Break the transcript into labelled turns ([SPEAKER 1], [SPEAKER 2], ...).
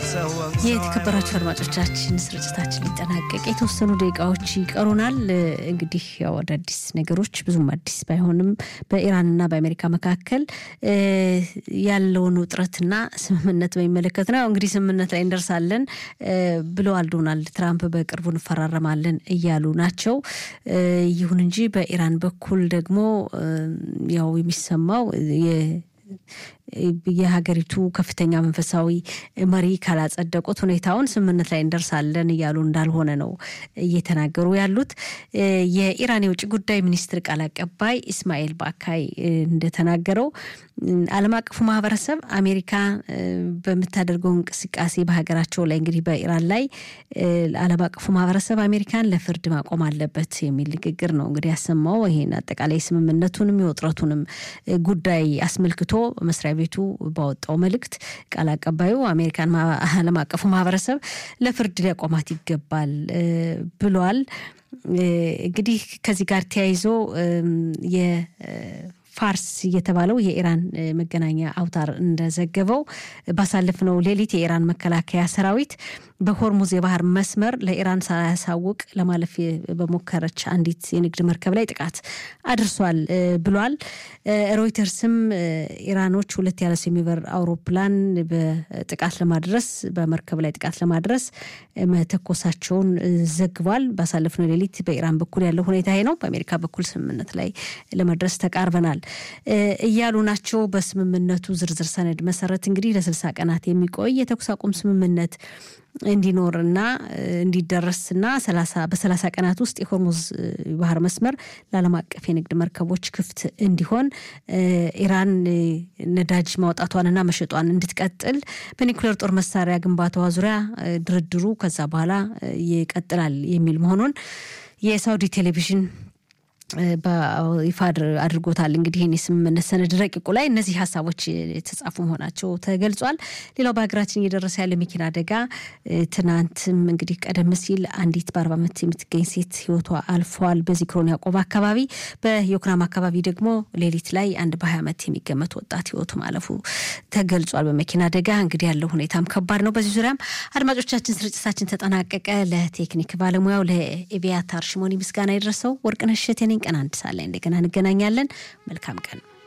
[SPEAKER 1] የተከበራችሁ አድማጮቻችን ስርጭታችን ሊጠናቀቅ የተወሰኑ ደቂቃዎች ይቀሩናል። እንግዲህ ያው አዳዲስ ነገሮች ብዙም አዲስ ባይሆንም በኢራንና በአሜሪካ መካከል ያለውን ውጥረትና ስምምነት በሚመለከት ነው። እንግዲህ ስምምነት ላይ እንደርሳለን ብለዋል ዶናልድ ትራምፕ። በቅርቡ እንፈራረማለን እያሉ ናቸው። ይሁን እንጂ በኢራን በኩል ደግሞ ያው የሚሰማው የሀገሪቱ ከፍተኛ መንፈሳዊ መሪ ካላጸደቁት ሁኔታውን ስምምነት ላይ እንደርሳለን እያሉ እንዳልሆነ ነው እየተናገሩ ያሉት። የኢራን የውጭ ጉዳይ ሚኒስትር ቃል አቀባይ ኢስማኤል ባካይ እንደተናገረው ዓለም አቀፉ ማህበረሰብ አሜሪካ በምታደርገው እንቅስቃሴ በሀገራቸው ላይ እንግዲህ በኢራን ላይ ዓለም አቀፉ ማህበረሰብ አሜሪካን ለፍርድ ማቆም አለበት የሚል ንግግር ነው እንግዲህ ያሰማው። ይሄን አጠቃላይ ስምምነቱንም የውጥረቱንም ጉዳይ አስመልክቶ መስሪያ ቤቱ ባወጣው መልእክት ቃል አቀባዩ አሜሪካን ዓለም አቀፉ ማህበረሰብ ለፍርድ ሊያቆማት ይገባል ብሏል። እንግዲህ ከዚህ ጋር ተያይዞ ፋርስ የተባለው የኢራን መገናኛ አውታር እንደዘገበው ባሳለፍነው ሌሊት የኢራን መከላከያ ሰራዊት በሆርሙዝ የባህር መስመር ለኢራን ሳያሳውቅ ለማለፍ በሞከረች አንዲት የንግድ መርከብ ላይ ጥቃት አድርሷል ብሏል። ሮይተርስም ኢራኖች ሁለት ያለ ሰው የሚበር አውሮፕላን በጥቃት ለማድረስ በመርከብ ላይ ጥቃት ለማድረስ መተኮሳቸውን ዘግቧል። ባሳለፍነው ሌሊት በኢራን በኩል ያለው ሁኔታ ይሄ ነው። በአሜሪካ በኩል ስምምነት ላይ ለመድረስ ተቃርበናል እያሉ ናቸው። በስምምነቱ ዝርዝር ሰነድ መሰረት እንግዲህ ለስልሳ ቀናት የሚቆይ የተኩስ አቁም ስምምነት እንዲኖርና እንዲደረስና በሰላሳ ቀናት ውስጥ የሆርሙዝ ባህር መስመር ለዓለም አቀፍ የንግድ መርከቦች ክፍት እንዲሆን ኢራን ነዳጅ ማውጣቷንና መሸጧን እንድትቀጥል በኒኩሌር ጦር መሳሪያ ግንባታዋ ዙሪያ ድርድሩ ከዛ በኋላ ይቀጥላል የሚል መሆኑን የሳውዲ ቴሌቪዥን በይፋ አድርጎታል። እንግዲህ ይህን የስምምነት ሰነድ ረቂቁ ላይ እነዚህ ሀሳቦች የተጻፉ መሆናቸው ተገልጿል። ሌላው በሀገራችን እየደረሰ ያለ መኪና አደጋ ትናንትም እንግዲህ ቀደም ሲል አንዲት በአርባ ዓመት የምትገኝ ሴት ህይወቷ አልፏል። በዚክሮን ያዕቆብ አካባቢ፣ በዮክናም አካባቢ ደግሞ ሌሊት ላይ አንድ በሀያ ዓመት የሚገመት ወጣት ህይወቱ ማለፉ ተገልጿል በመኪና አደጋ። እንግዲህ ያለው ሁኔታም ከባድ ነው። በዚህ ዙሪያም አድማጮቻችን ስርጭታችን ተጠናቀቀ። ለቴክኒክ ባለሙያው ለኤቪያታር ሽሞኒ ምስጋና የደረሰው ወርቅነሽ እሸቴ ነኝ። ቀን አንድ ሰዓት ላይ እንደገና እንገናኛለን። መልካም ቀን